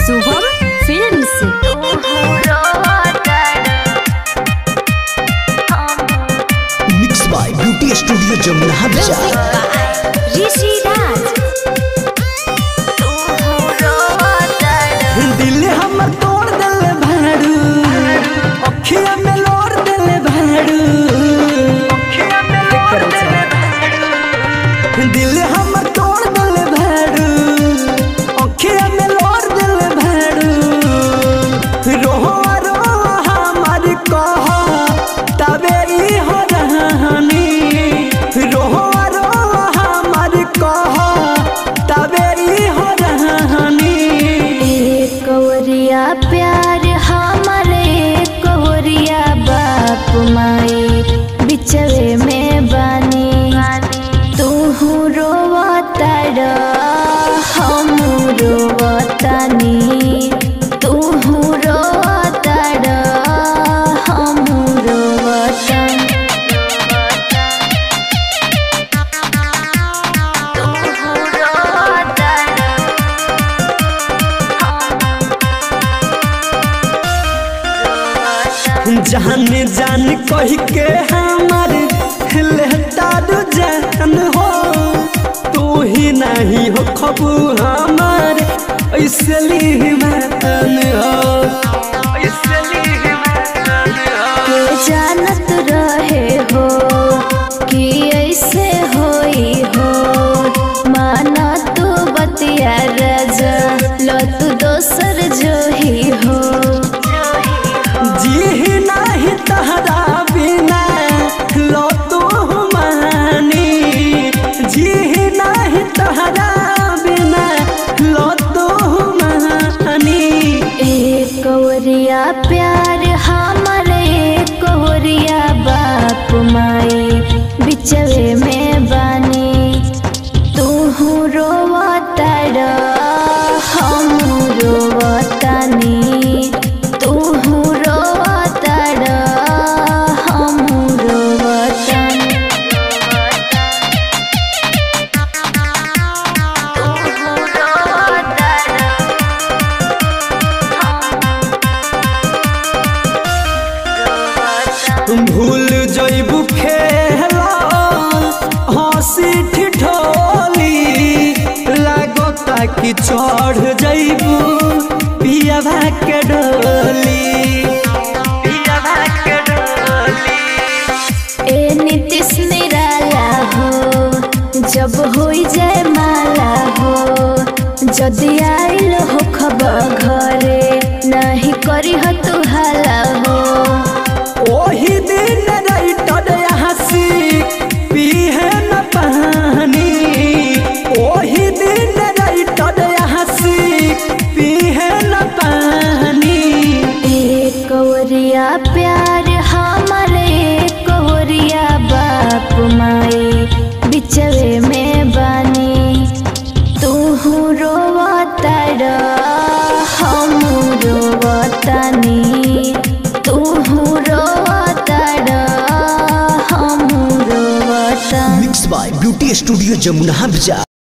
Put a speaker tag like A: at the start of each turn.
A: Shubham films
B: mix by beauty studio Jamuna बाजार
A: ऋषि राज
C: दिल हमर तोड़ दिल भाड़ू अखिया में लोर दिल भाड़ू दिल हमर तोड़ दिल भाड़ू अखिया में लोर दिल भाड़ू रोहो रोहो हमर कह तबे ई हो रहनी रोहो रोहो हमर कह तबे ई हो रहनी
A: कवरिया प्यार हमारे कवरिया बाप माई बिचवे में बानी तू रोवताड़ हम रोवतानी तू रोवताड़ हम रोवतानी
C: जान जान कह के हमार लेतारू जान हो तू ही नहीं हो खबू हमार ऐसे लीमान हो ऐसे लीमान हो
A: के जानत रहे हो कि ऐसे होई हो माना तू बतिया राजा लो तू दोसर जो ही हो
C: जी नहीं तहरा बिना लो तू मानी जी नहीं तहरा बिना लो तू मानी
A: एक कवरिया प्यार हमारे कवरिया बाप माई बिचवे में बानी तू रोवताड़ हम रोवतानी तू रोवताड़ हम रोवतानी
C: भूल जइबू खेला हंसी ठिठोली लागता कि चढ़ जइबू पियावा के डोली पियावा के डोली
A: ए नीतीश निराला हो जब होई जाए माला हो जदि आइल हो खबर घरे नहीं करी हो तू हाला हो
C: ओही दिन राइटर हंसी पीहे न पानी ओही दिन राइटर हंसी पीहे न पानी
A: ए कवरिया प्यार हमारे कवरिया बाप माई बिचवे में बानी तू रोवताड़ हम रोवतानी तू रोवताड़ हम रोवतानी
B: mix by beauty studio Jamuna बाजार